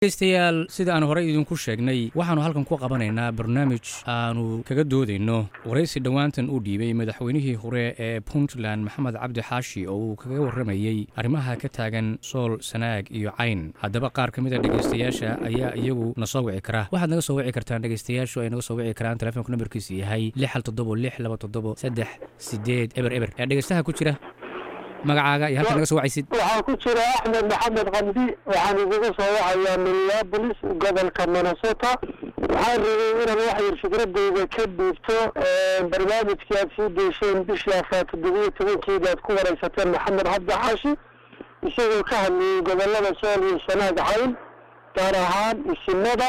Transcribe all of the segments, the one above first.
dhegeystayaal sida aan horey idinku sheegnay waxaannu halkan ku qabanaynaa barnaamij aanu kaga doodayno waraysi dhowaantan uu dhiibay madaxweynihii hore ee puntland maxamed cabdi xaashi oo uu kaga warramayey arrimaha ka taagan sool sanaag iyo cayn haddaba qaar ka mid a dhegeystayaasha ayaa iyagu na soo wici kara waxaad naga soo wici kartaan dhegeystayaashu ay naga soo wici karaan telefonka nambarkiisu yahay lix hal toddobo lix laba toddobo saddex sideed eber eber ee dhegeystaha ku jira magacaaga iyo halka naga soo wacaysid waxaa ku jira axmed maxamed kamdi waxaan iguga soo wacayaa minneabolis gobolka minnesota waxaan rabay inaan wax yar fikradeyda ka dhiibto barnaamijkii aad sii deyseen bishii afar toddobiyo tobankeeda aad ku wareysateen maxamed cabdi xaashi isagoo ka hadlayay gobolada sool iyo sanaag cayn gaar ahaan isimada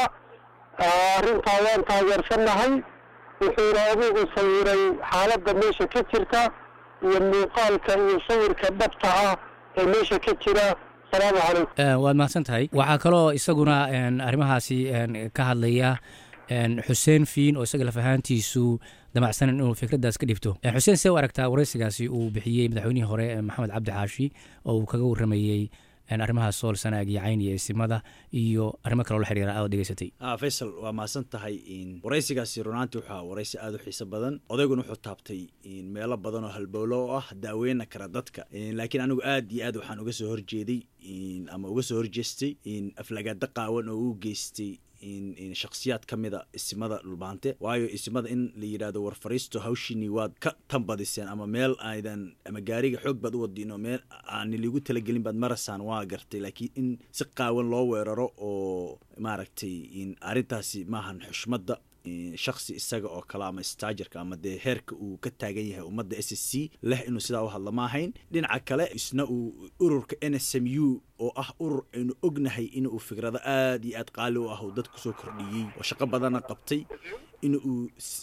arrintaa waan taageersanahay wuxuuna adigu sawiray xaaladda meesha ka jirta iyo muuqaalka iyo sawirka dhabta ah ee meesha ka jira asalaamu calaykum waad mahadsan tahay waxaa kaloo isaguna arrimahaasi ka hadlaya xuseen fiin oo isaga laf ahaantiisu damacsan inuu fikraddaas ka dhibto xuseen see u aragtaa waraysigaasi uu bixiyey madaxweynihii hore maxamed cabdi xaashi oo uu kaga warramayey arrimaha sool sanaag iyo cayn iyo isimada iyo arrimo kaloo la xiriira aad dhegeysatay faysal waa mahadsan tahay waraysigaasi runaantii waxaa waraysi aada u xiiso badan odayguna wuxuu taabtay meelo badan oo halbowlo oo ah daaweyna kara dadka laakiin anigu aad iyo aad waxaan uga soo horjeeday ama uga soo horjeestay aflagaada qaawan oo uu geystay shaksiyaad ka mida isimada dhulbaante waayo isimada in la yidhahdo war fariisto hawshiini waad ka tanbadiseen ama meel aydan ama gaariga xoog baad u wadin oo meel aani ligu talagelin baad marasaan waa gartay laakiin in si qaawan loo weeraro oo maaragtay arrintaasi maahan xushmadda shaksi isaga oo kale ama staajarka ama dee heerka uu ka taagan yahay ummadda s s c leh inuu sidaa u hadla ma ahayn dhinaca kale isna uu ururka n s m u oo ah urur aynu ognahay inuu fikrado aad iyo aad qaali u ah uu dad kusoo kordhiyey oo shaqo badana qabtay in uu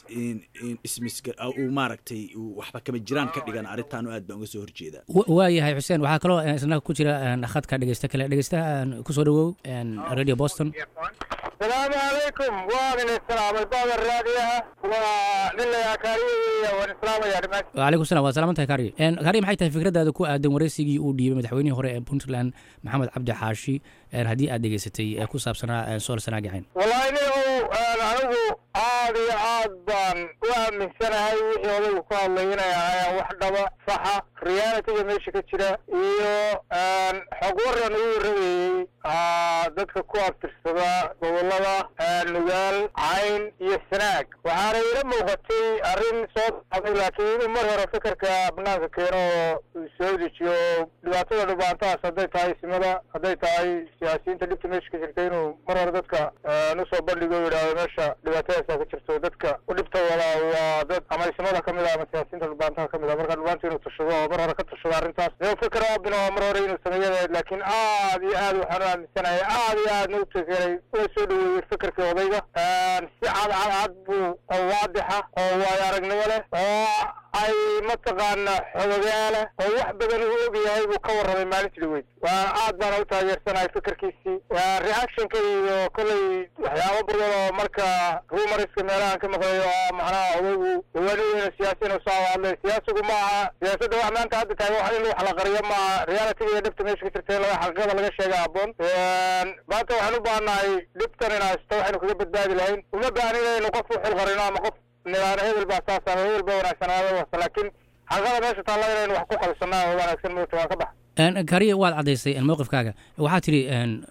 ismisuu maaragtay uu waxba kama jiraan ka dhigan arrintaanu aad baan uga soo horjeedaa waayahay xuseen waxaa kaloo isna ku jira khadka dhegeysta kale dhegeystaha kusoo dhawow radio boston asalaamu calaykum waan idin salaamay baada raadiyaha waa nin layaa kaariya waan islaamaya dhimaas wacalaykum salam waad salaaman tahay kaariye kaariye maxay tahay fikraddaada ku aadan waraysigii uu dhiibay madaxweynihii hore ee puntland maxamed cabdi xaashi haddii aad dhegeysatay ee ku saabsanaa sool sanaagi cayn wallahi nin anigu aad iyo aad baan u aaminsanahay wixii odaygu ku hadlay inay ahaayeen wax dhaba saxa realitiga meesha ka jira iyo xog waran uu warramayey dadka ku abtirsada gobolada nugaal cayn iyo sanaag waxaana ila muuqatay arrin soo socday laakiin inuu mar hore fikirka banaanka keeno oo soo dejiyo dhibaatada dhubaantahaas hadday tahay simada hadday tahay siyaasiyiinta dhibta meesha ka jirta inuu mar hore dadka usoo bandhigo o yidhaahdo meesha dhibaatadaasa ka jirto dadka u dhibta wada waa dad ama isimada ka mid a ama siyaasiyiinta dhubaantaha ka mid a marka dhubaanta inuu tashado oo mar hore ka tashado arrintaas inuu fikir abin oo mar hore inuu sameeyadahayd laakiin aad iyo aad waxaan u aaminsanahay aad iyo aadna u tegeray una soo dhaweeyey fikirkii odayga si cadcadcad buu oo waadixa oo waayo aragnimo leh oo ay mataqaana xogogaala oo wax badan uu og yahay buu ka warramay maalintii dhaweyd waa aad baana u taageersanahay fikirkiisii reactionka iyo kolley waxyaabo badan oo marka rumariska meelahan ka maqlayo oo macnaha odaygu dawaanideena siyaasi inuu soo hadlay siyaasigu ma aha siyaasadda wax maanta hadda tahay wax in wax la qariyo ma aha realitiga iyo dhibta meesha ka jirta laga xaqiiqada laga sheega habboon maanta waxaan u baahannahay dhibtan in haysto waxaynu kaga badbaadi lahayn uma baahan inaynu qof u xil qarino ama qof nidaano hebel baa saas ama hebel baa wanaagsanaada wasta laakiin xaqiiqada meesha taalla inaynu wax ku qalsanaa oo wanaagsan moogta waa ka bax kariye waad caddaysay mowqifkaaga waxaa tidhi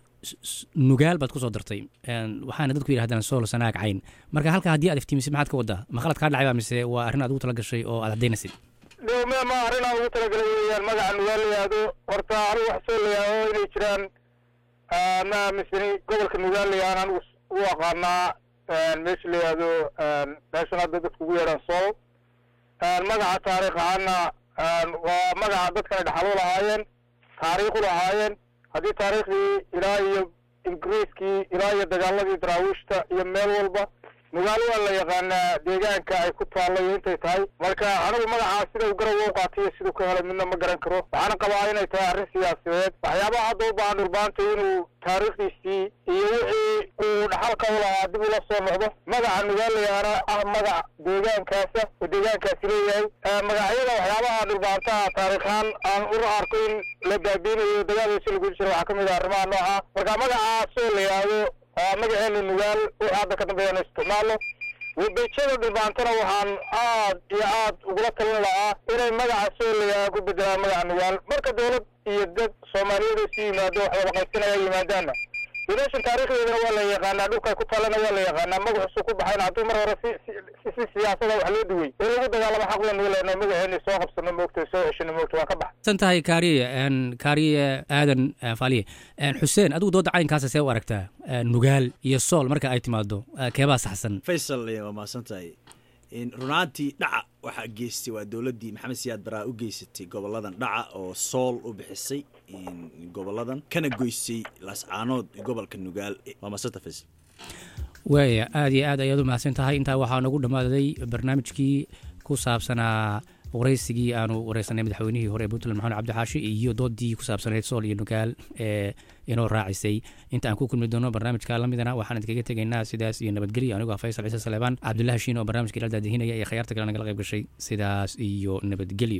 nugaal baad kusoo dartay waxaana dadku yidhahdaan sool sanaag cayn marka halka haddii aad iftiimisid maxaad ka waddaa ma khalad kaa dhacay baa mise waa arrin aad ugu tala gashay oo aad caddaynaysid dhowme ma arrin aan ugu talagalay weeyaan magaca nugaal la yihahdo horta anigu wax soo layaao inay jiraan ma aaminsani gobolka nugaal la yahaan anigu u aqaanaa meesha la yihahdo meeshan hadda dadku ugu yeedhaan sool magaca taariikh ahaana waa magaca dadkana dhaxal u lahaayeen taariikh u lahaayeen haddii taariikhdii ilaa iyo ingiriiskii ilaa iyo dagaaladii daraawiishta iyo meel walba nugaal waa la yaqaanaa deegaanka ay ku taallay intay tahay marka anigu magacaa sida u garow u qaatay iyo siduu ka helay midna ma garan karo waxaana qabaa inay tahay arrin siyaasadeed waxyaabaha hadda u baahan dhurbaanta inuu taariikhdiisii iyo wixii uu dhaxal xalka u lahaa dib ula soo noqdo magaca nugaalayaana ah magac deegaankaasa oo deegaankaasi leeyahay magacyada waxyaabaha dhulbaantaha taariikhaan aan u arko in la baabiinayo dagaalkiisi lagu jiro waxaa kamid ah arrimaha nooca marka magacaasoo la yidhaahdo magaceena nugaal wixii hadda ka dambeeya inu isticmaalo webejada dhulbaantana waxaan aad iyo aad ugula talin lahaa inay magaca soo layaha ku bedelaan magaca nugaal marka dawlad iyo dad soomaaliyeed isu yimaado wax wada qaysanaya yimaadaana meeshan taarikhdeedana waa la yaqaanaa dhulkay ku talana waa la yaqaanaa magaxusu ku baxayna hadduu mar hore si si siyaasada wax loo duway in lagu dagaalamo xaq waynu leenahay magaceeni soo qabsano moogta soo ceshano moogta waa ka baxa san tahay kaariye kaariye aadan faaliye xuseen adigu dooda caynkaasa see u aragtaa nugaal iyo sool marka ay timaado keebaa saxsan faysal waa mahadsan tahay runaantii dhaca waxaa geystay waa dowladdii maxamed siyaad baraa u geysatay goboladan dhaca oo sool u bixisay goboladan kana goysay laascaanood gobolka nugaal waa mahadsan tahay faysal waaya aada iyo aad ayaad u mahadsan tahay intaa waxaa nagu dhammaaday barnaamijkii ku saabsanaa waraysigii aanu wareysanay madaxweynihii hore ee puntland maxamed cabdixaashi iyo doodii ku saabsanayd sool iyo nugaal ee inoo raacisay inta aan ku kulmi doono barnaamijka lamidana waxaan idinkaga tegaynaa sidaas iyo nabadgelyo anigoo faysal ciise saleebaan cabdullahi shiin oo barnaamijka ila daadihinaya iyo khayaarta kale nagala qayb gashay sidaas iyo nabadgelyo